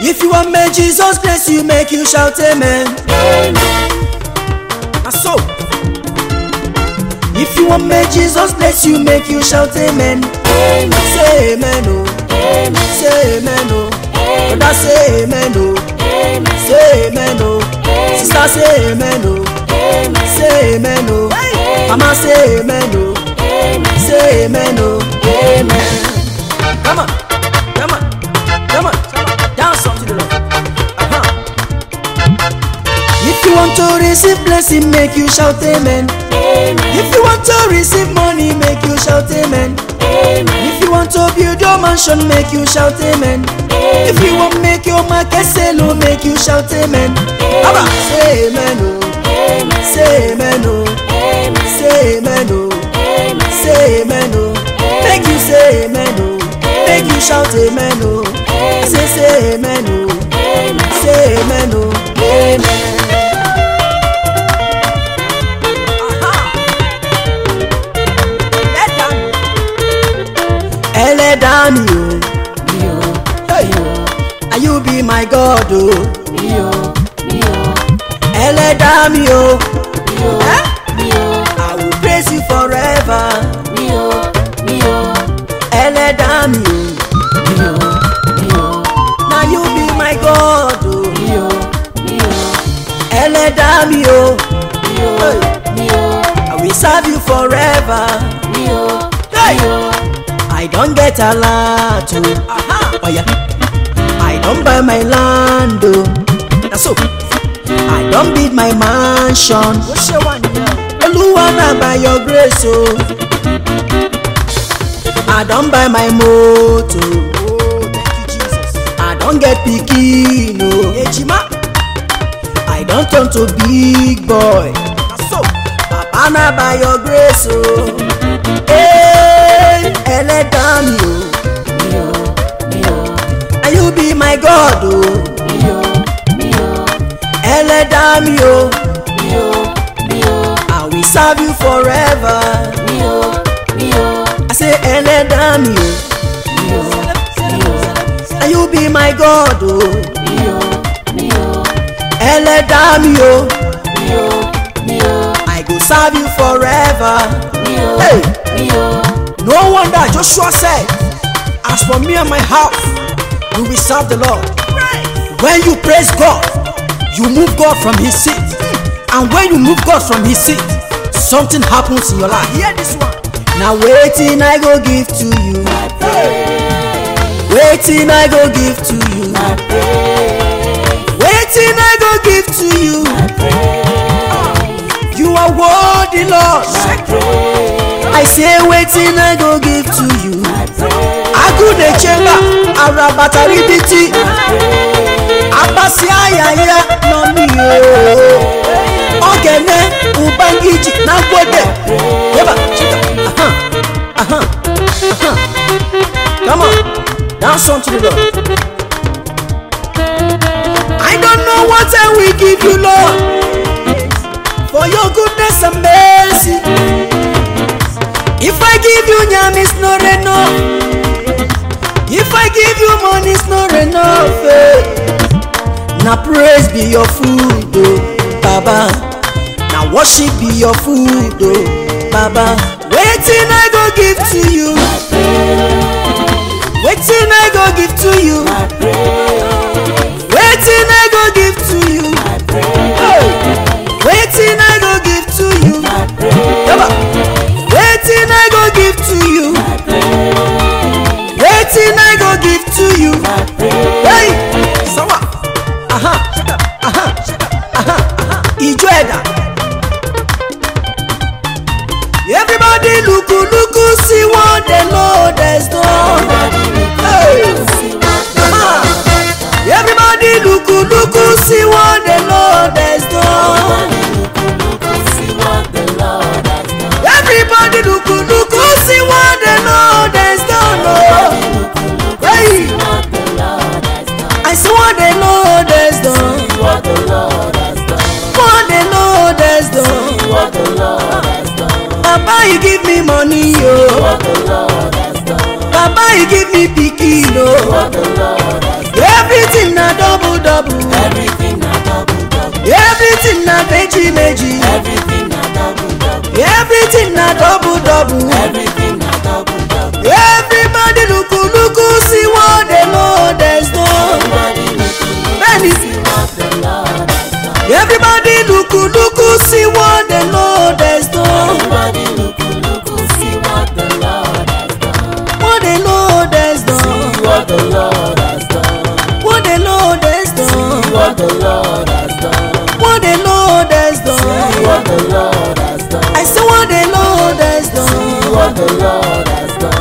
If you want may Jesus bless you, make you shout amen. Ah, so. If you want may Jesus bless you, make you shout amen. Say amen, oh. Say amen, oh. Brother, say amen, oh. Say amen, oh. Sister, say amen, oh. Say amen, oh. Mama, say amen, oh. Say amen, oh. Amen. Come on, come on, come on. Dance unto the Lord. Uh-huh. If you want to receive blessing, make you shout amen. If you want to receive money, make you shout amen. If you want to build your mansion, make you shout amen. If you want make your market sell, oh, make you shout amen. Abba, say amen, oh. Say amen, oh. Say amen, oh. Say amen, oh. Make you say amen, oh. Make you shout amen, oh. I say say amen, oh. Say amen, oh. Amen. ẹlẹ́dàá mi o Hey. Are you be my God o ẹlẹ́dàá mi o Eh? I will praise you forever ẹlẹ́dàá mi o na you be my God o ẹlẹ́dàá mi o Hey. I will serve you forever. Hey. I don get a lot o. Oh, yeah. I don buy my land o. Na so. I don build my mansion. Olúwa na by your grace o. I don buy my motor. I don get pikin o. Ejima. I don turn to big boy. Papa na by your grace o. Hey, ẹlẹ́dàá mi o. And you be my God o. ẹlẹ́dàá mi o. I will serve you forever. I say ẹlẹ́dàá mi o. And you be my God o. ẹlẹ́dàá mi o. I go serve you forever. Hey. No wonder Joshua said, As for me and my house, we will serve the Lord. When you praise God, you move God from his seat. And when you move God from his seat, something happens in your life. Hear this one. Now waiting I go give to you. Waiting I go give to you. Waiting I go give to you. You are worthy, Lord. I say waiting I go give to you. Agude chemba arabata ribiti. Abasi ayaya no mi o. Ogene ubangiji na gwede. Yeba chika. Aha. Aha. Aha. Come on. Dance on to the Lord. I don't know what I will give you, Lord, for your goodness and mercy. If I give you yam, it's not enough. If I give you money, it's not enough. Eh. Now praise be your food, oh, Baba. Now worship be your food, oh, Baba. Waiting I go give to you. Waiting I go give to you. Waiting I go give to you. Hey. Waiting I go give to you. Baba. Waiting I go give to you. Waiting I go give to you. Hey, sawa. Aha, aha, aha, aha. Ijo ẹ̀dá. Everybody look, look, see what the Lord has done. Hey. he give me pikin o What the Lord has done. everything na double double Everything na double double. everything na meji meji Everything na double double. everything na double double Everything na double double. everybody luku luku see what the lord has done Everybody look, look, Bẹ́ẹ̀ni. see what the Lord has done. everybody luku luku see what the lord has done Everybody look, look, see what the Lord has done. what the lord has done See what the Lord has done. what the lord has done See what the Lord has done. what the lord has See done what the Lord has done. i say what the lord has See done what the Lord has done.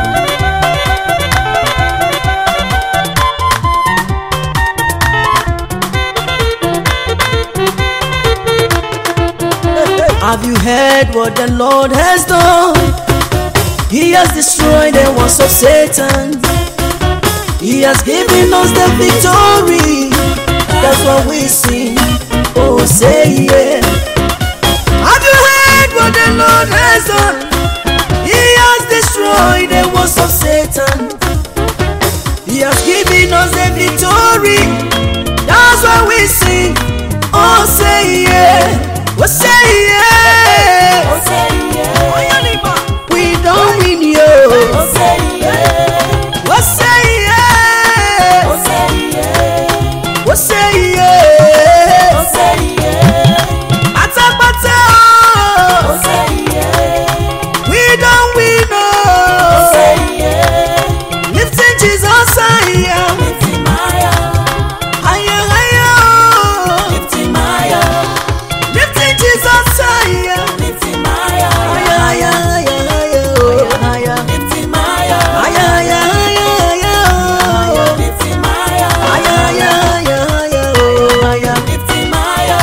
Have you heard what the Lord has done? He has destroyed the works of Satan. He has given us the victory. That's what we sing. Oh, say yeah. Have you heard what the Lord has done? He has destroyed the works of Satan. He has given us the victory. That's why we sing. Oh, say yeah. Oh, say yeah. Oh, say yeah. We don't win you. Oh, say yeah. Oh, say yeah. Oh, say yeah. Oh, say yeah. Oh, say yeah. Atapata. Oh, say yeah. We don't win. Oh, Oh. say yeah. Lifting Jesus higher. Lifting Maya. Higher, higher. Lifting Maya. Lifting Jesus higher. Lifting Maya. Higher, higher, higher, higher. Oh, higher. Lifting Maya. Higher, higher, higher, higher. Lifting Maya. Higher, higher, higher, higher. Oh, higher. Lifting Maya.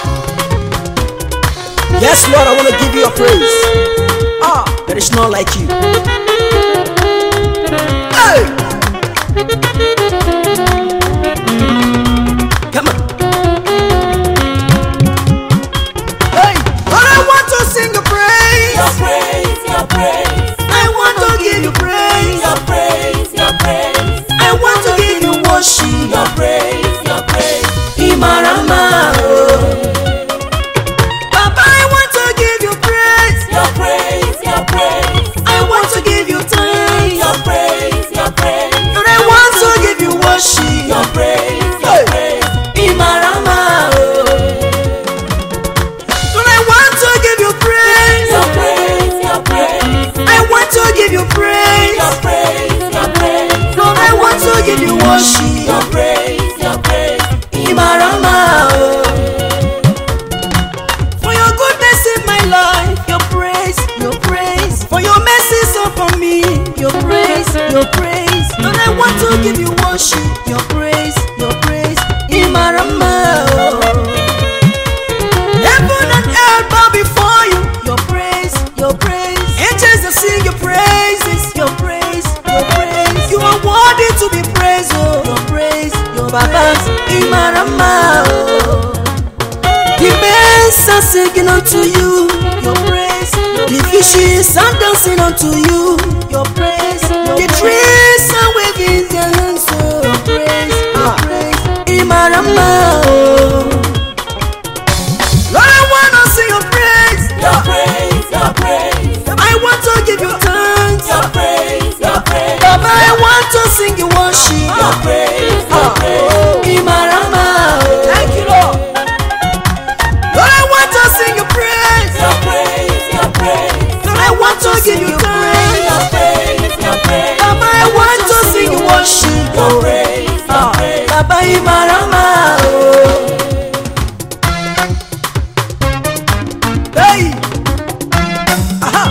Yes, Lord, I want to give you a praise. Ah, there is none like you. Hey! Come on. Hey! Lord, I want to sing a Your praise. praise, your praise, I want to give you praise. your praise, your praise, I want to give you worship. your praise, your praise, Imarama. oh. Papa, I want to give you praise. your praise, your praise, I want to give you thanks. your praise, your praise, Lord, I want to give you worship. your praise, Hey. your praise, Imarama. oh. Lord, I want to give you praise. your praise, your praise, I want to give you praise. your praise, your praise, Lord, I want to give you your worship. praise, your praise, Imarama. oh. For your goodness in my life, your praise, your praise. For your mercies upon me, your praise, your praise. Lord, I want to give you worship, your praise, your praise. Imarama. oh. Heaven and earth bow before you, your praise, your praise. Angels that sing your praises, your praise, your praise. You are worthy to be praised, oh, your praise, your Baba. Imarama. oh. The birds are singing unto you, your praise. The fishes are dancing unto you, your praise. The trees are waving their hands, oh, your praise, your praise. Imarama. oh. Lord, I wanna sing your praise. your praise, your praise, I want to give you thanks. your praise, your praise, Baba, I want to sing your worship. your praise, your praise, Imarama. Thank you, Lord. Lord, I want to sing your praise. your praise, your praise, Lord, I want to give you your thanks. praise, your praise, Baba, I want to sing your worship. your praise, your praise. Baba, Imarama. oh. Hey. Aha.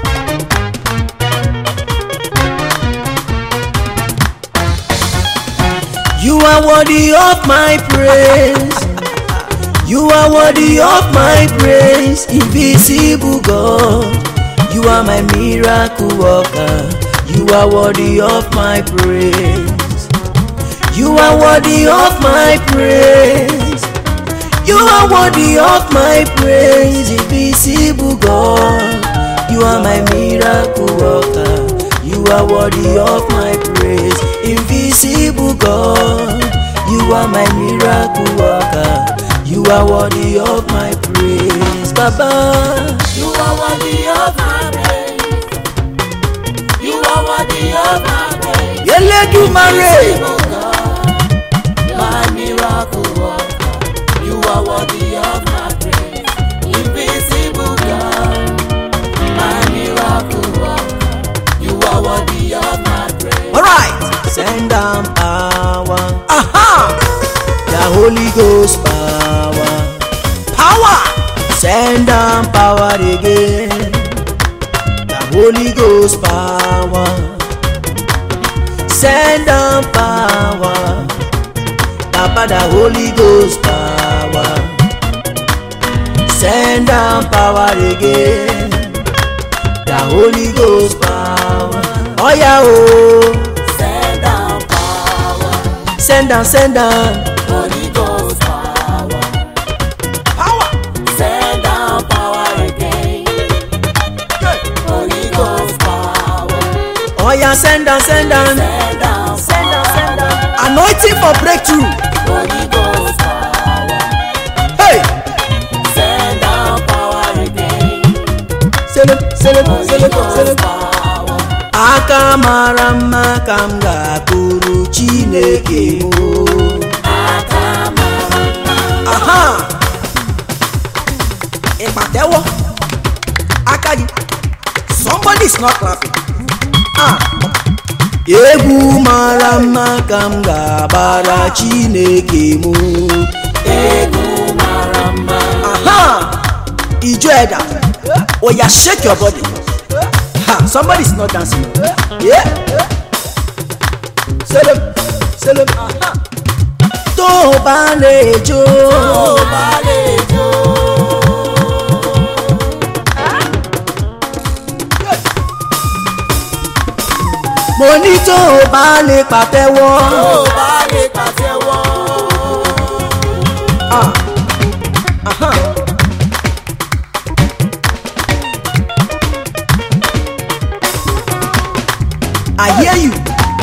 You are worthy of my praise. You are worthy of my praise, invisible God. You are my miracle worker. You are worthy of my praise. You are worthy of my praise. You are worthy of my praise, invisible God. You are my miracle worker. You You are worthy of my praise. Invisible God, you are my miracle worker. You are worthy of my praise. Baba, You are worthy of my praise. You are worthy of my praise. Elédùmarè. Invisible God, my miracle worker. You are worthy of my praise. Invisible God, my miracle worker. You are worthy of my praise. Alright, send down power. Aha! The Holy Ghost power. Power! Send down power again. The Holy Ghost power. Send down power. Papa, the Holy Ghost power. Send down power again. The Holy Ghost power. Oh yeah, oh. Send down power, Send down, send down. Holy Ghost power. Power. Send down power again, Holy Ghost power. Oh yeah, send down, send down. Send down, Send down, send down. Anointing for breakthrough. Holy Ghost power. Hey. Send down power again, Send it, send it, Holy send it, send it. Ghost power. Aka mara mma ka m ga-akụrụ Chineke m. Aka mara mma, Aha. Ịkpatewo aka gị. Somebody is not clapping. Ah. Egwu mara mma ka m ga-agbara Chineke m. egwu mara mma. Aha! Ijo Eda. Oh yeah, shake your body. Ha, somebody is not dancing. Yeah. Selim, Selim. Aha. Tó o bá lè jó. Tó bá lè jó, Mo ní tó o bá lè pàtẹ́wọ́. tó bá lè pàtẹ́wọ́. Ah. Aha. I hear you.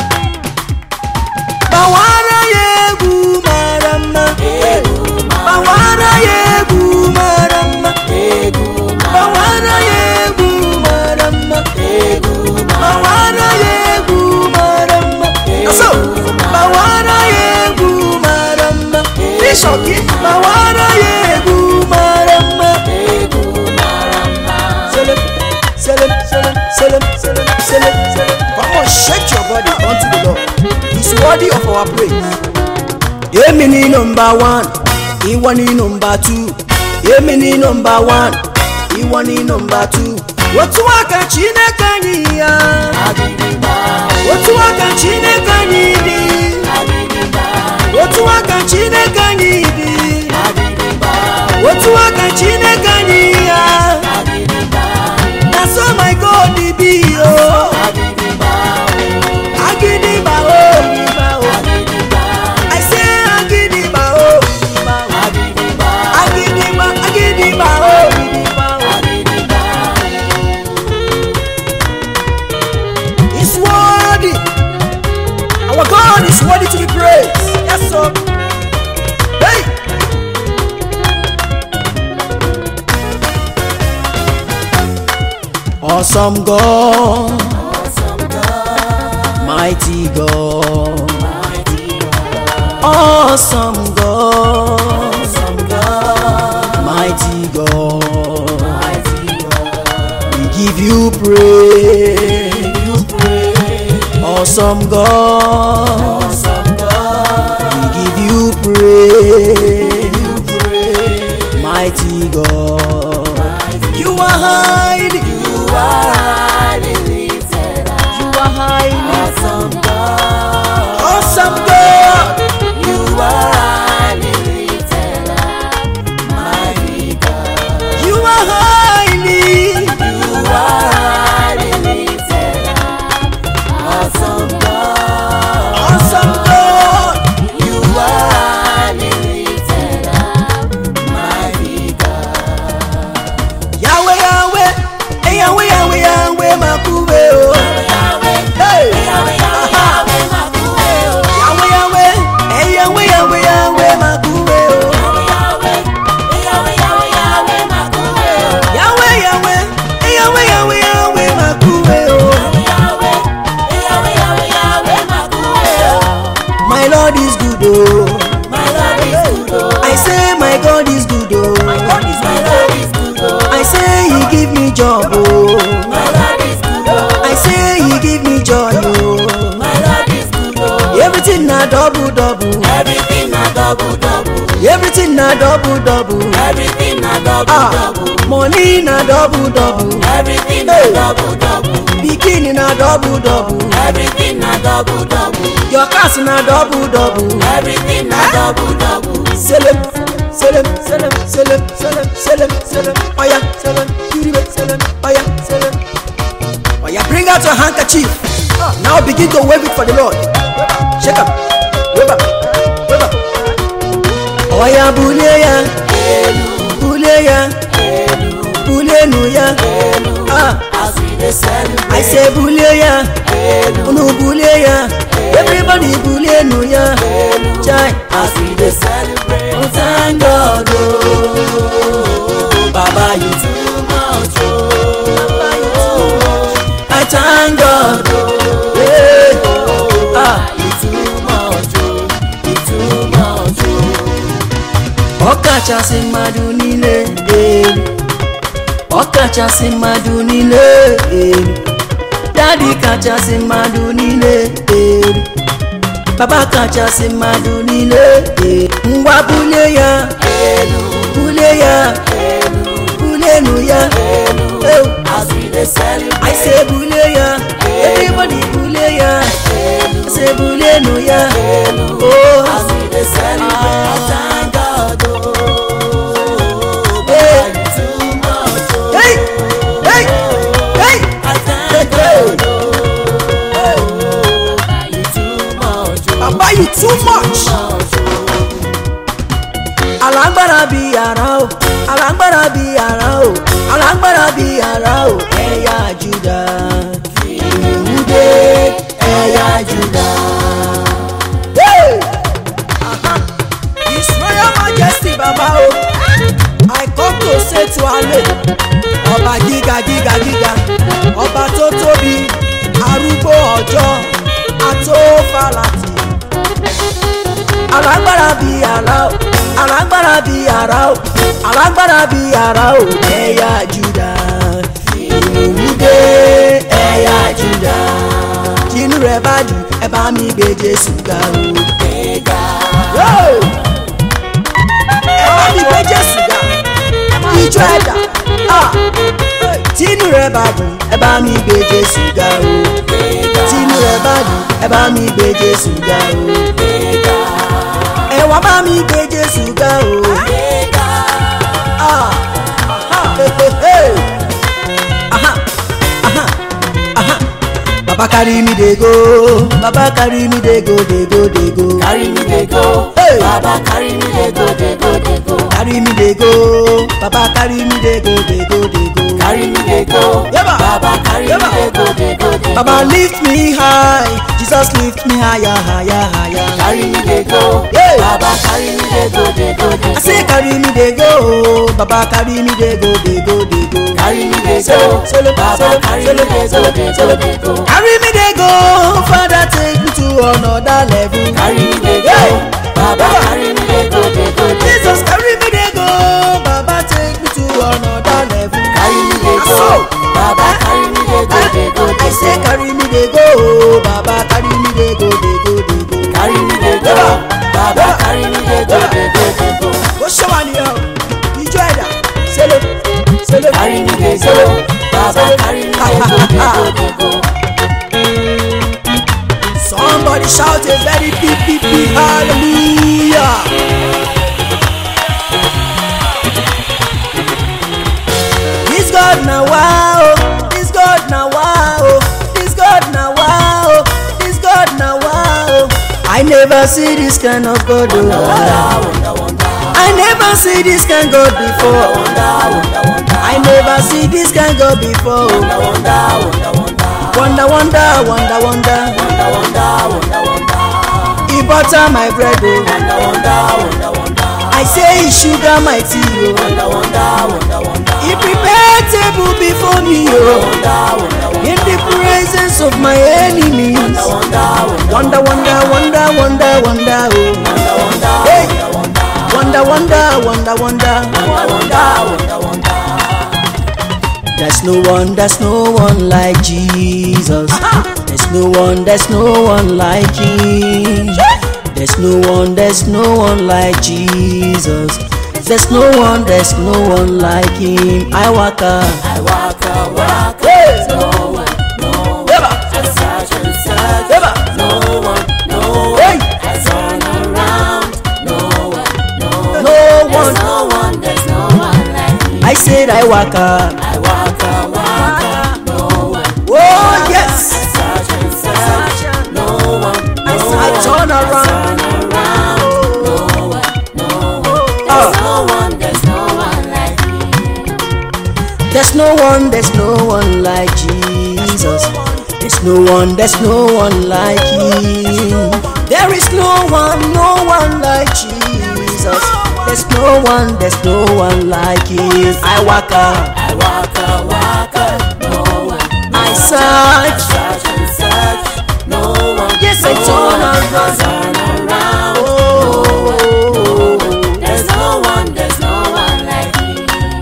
Gbawara ya egwu mara mma. Egwu mara Gbawara ya egwu mara mma. egwu mara Gbawara ya egwu mara mma. egwu mara Gbawara ya egwu mara mma. Aso. Gbawara ya egwu mara mma. Bishop gị. Gbawara ya egwu mara mma. egwu mara mma. Selim, Selim, Selim, Selim, Selim, Selim, Selim. Come on, shake your body unto the Lord. He's worthy of our praise. Èmi ni number one, ìwọ ni number two. Èmi ni number one, ìwọ ni number two. Otu aka Chineke anyị ya. Agidigba, Otu aka Chineke anyị dị. agidigba, Otu aka Chineke anyị dị. agidigba, Otu aka Chineke anyị ya. agidigba, Na so my God dey be o. agidigba, Agidigba o, Igba o. agidigba, I say Agidigba o, Igba o. agidigba, Agidigba, Agidigba o, Igba o. agidigba. He's worthy. Our God is worthy to be praised. Yes, sir. Hey. Awesome God, Awesome God, mighty God, mighty God, awesome God, awesome God, mighty God. mighty God. We give you praise, You pray, awesome God. awesome God. We give you praise, You pray, mighty God. mighty You are highly, You are highly lifted up. you are highly, Awesome God. awesome God. You are highly lifted up. Mighty God. You are highly, You are highly lifted up. Awesome God. awesome God. You are highly lifted up. Mighty God. Yahweh, Yahweh, eh, Yahweh, Yahweh, Yahweh, Makube, oh. Yahweh, Everything na double double. everything na double double. Everything na double Ah, double. money na double double. Everything na Hey. double double. Bikini na double double. Everything na double double. Your cars na double double. Everything na double double. Selim, selim, selim, selim, selim, selim, selim. Oya, selim, kiribe, selim, oya, selim. Oya, bring out your handkerchief. Now begin to wave it for the Lord. Shake up, wave up, wave up. Oya, bule ya, bule ya, bule nu ya. Ah, As we dey celebrate. I say bule ya, unu bule ya. Everybody bule nu ya. Chai, As we dey celebrate. Oh, thank God, oh. Baba, you too much, oh. I thank God. Yeah. Ah. You too much, oh. You too much, oh. ọkachasị mmadụ niile elu ọkachasị mmadụ niile elu dadi kachasị mmadụ niile elu baba kachasị mmadụ niile elu ngwa bulie ya bulie ya bulienu ya Ew. As we dey celebrate. I say bulie ya everybody bulie ya I say bulienu ya oh As we dey celebrate. I thank God, oh. Hey. Baba, you too much, oh. hey hey hey I thank God, oh. Baba, you too much, oh. baba you too much. Much, oh. alágbára bí ara o alágbára bí ara o alágbára bí ara o ẹ̀yà juda ìwúdé ẹ̀yà juda. Hey! Aha. His royal majesty baba o I come to say to ale ọba gíga gíga gíga ọba tó tóbi arúgbó ọjọ́ atófàlàtì alágbára bí ara o alágbára bí ara o alágbára bí ara o ẹ̀yà juda ìwúdé ẹ̀yà juda tinú rẹ̀ bá dùn ẹ bá mi gbé jésù ga o. Yo! ẹ bá mi gbé jésù ga ijó ẹ̀dá Ah! tinú rẹ̀ bá dùn ẹ bá mi gbé jésù ga o tinú rẹ̀ bá dùn ẹ bá mi gbé jésù ga o ẹ wá bá mi gbé jésù ga o. Ah! Aha! Hey, hey, hey! Aha! Aha! Aha! Baba carry me dey go, Baba carry me dey go, dey go, dey go. Carry me dey go, Hey. Baba carry me dey go, dey go, dey go. Carry me dey go, Baba carry me dey go, dey go, dey go. Carry me dey go, Yaba. Baba carry Yaba. me dey go, dey go, dey go. Baba lift me high, Jesus lift me higher, higher, higher. Carry me dey go, Yeah. Baba carry me dey go, dey go, dey I go. say carry me dey go, Baba carry me dey go, dey go, dey go. Carry me dey Solo, go, solo, Baba solo, carry solo, me dey go, solo, dey go, solo. dey go. Carry me dey go, Father take me to another level. Carry me dey go, Yeah. Baba Yaba. carry me dey go, dey go, dey go. Jesus carry me dey go, Baba take me to another level. Carry me dey Ah, go, so. Baba carry me dey go, dey go, I dey say go. carry me dey go, Baba carry me dey go, dey go, dey go. Carry me dey go, Yaba. Baba Yaba. carry me dey go, dey go, dey go. Ó ṣọ́ wa nìyẹn o, ìjọ ẹ̀dá, sẹ́lẹ̀, sẹ́lẹ̀. Carry me dey go, Baba carry me dey go, dey go, dey go. Somebody shout a very big, big, big hallelujah. This God na wow, this God na wow, this God na wow, this God na wow. I never see this kind of God. Oh. Wonder, wonder, I never see this kind God before. wonder, wonder, wonder, I never see this kind God before. wonder, wonder, wonder, wonder. Wonder, wonder, wonder, wonder. Wonder, wonder, wonder, wonder. He butter my bread, oh. Wonder, wonder, wonder, wonder. I say he sugar my tea, oh. Wonder, wonder, wonder, wonder. He prepare table before me, oh. Wonder, wonder, wonder. In the presence of my enemies. Wonder, Wonder, wonder, wonder, wonder, wonder, wonder, oh. wonder, wonder, Hey. wonder, Wonder, wonder, wonder, wonder. wonder, wonder, wonder, wonder. There's no one, there's no one like Jesus. There's no one, there's no one like Him. There's no one, there's no one like Jesus. There's no one, there's no one like him. I waka. I waka waka, Hey. no one, no one. Eba. I search and search, Eba. no one, no one. Hey. I turn around, no one, no one. No There's one. no one, there's no one like me. I said I waka. I waka waka, no one. Oh yes. I search and search, no one, no I one. turn around. Turn around, no one, no one. Ah. There's no one, there's no one like me. There's no one, there's no one like Jesus. There's no one, there's no one like him. There is no one, no one like Jesus. There's no one, there's no one like him. I waka, I waka waka, no one. I search. Search and search, no one. Yes, I no turn one. around. Turn around. Oh, There's no one, there's no one like me.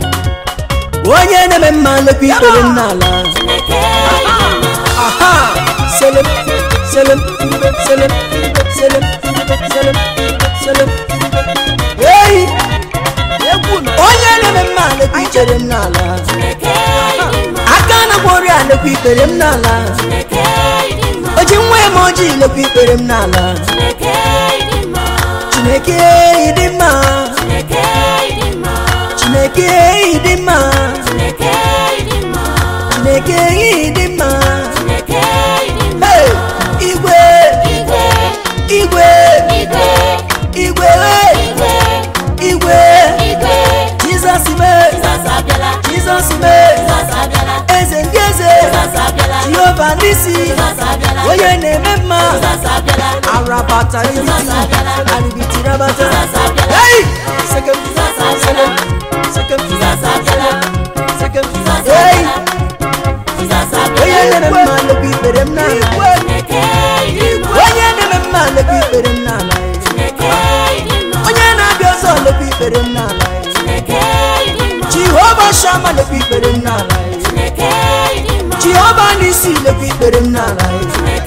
onye na-eme mma lekwa ikpere m n'ala. Chineke ịdị mma. Aha! Selim, selim, selim, selim, selim, selim. Hey! Onye na-eme mma lekwa ikpere m n'ala. Chineke ịdị mma. Aka na-agwọ ọrịa lekwa ikpere m n'ala. Chineke ịdị mma. O ji nwa eme ojii lekwa ikpere m n'ala. Chineke ịdị mma. Chineke ịdị mma. Chineke ịdị mma. Chineke ịdị mma. Chineke ịdị mma. Chineke ịdị mma. Chineke ịdị mma. Hey! Igwe! Igwe, Igwe! igwe, Igwe! Hey! igwe, Igwe! igwe. Jizọs mee! Jizọs abịala. Jizọs mee! Jizọs abịala. Eze ndị eze! Jizọs abịala. Jehova n'isi! Jizọs abịala. Onye na-eme mma! Jizọs abịala. Arabata ribiti! Jizọs abịala. Aribiti rabata! Jizọs abịala. Hey! Sekem! Jizọs abịala. Sekem! Jizọs abịala. Sekem! Jizọs Hey! abịala. Jizọs Onye abịala. na-eme mma lekwa ikpere m n'ala! Chineke ịdị mma. Onye na-eme mma lekwa ikpere m n'ala! Chineke ịdị mma. Onye na-abịa ọzọ lekwa ikpere m n'ala! Chineke ịdị mma. Jehova Shama lekwa ikpere m n'ala! Chineke ịdị mma. Jehova n'isi lekwa ikpere m n'ala! Chineke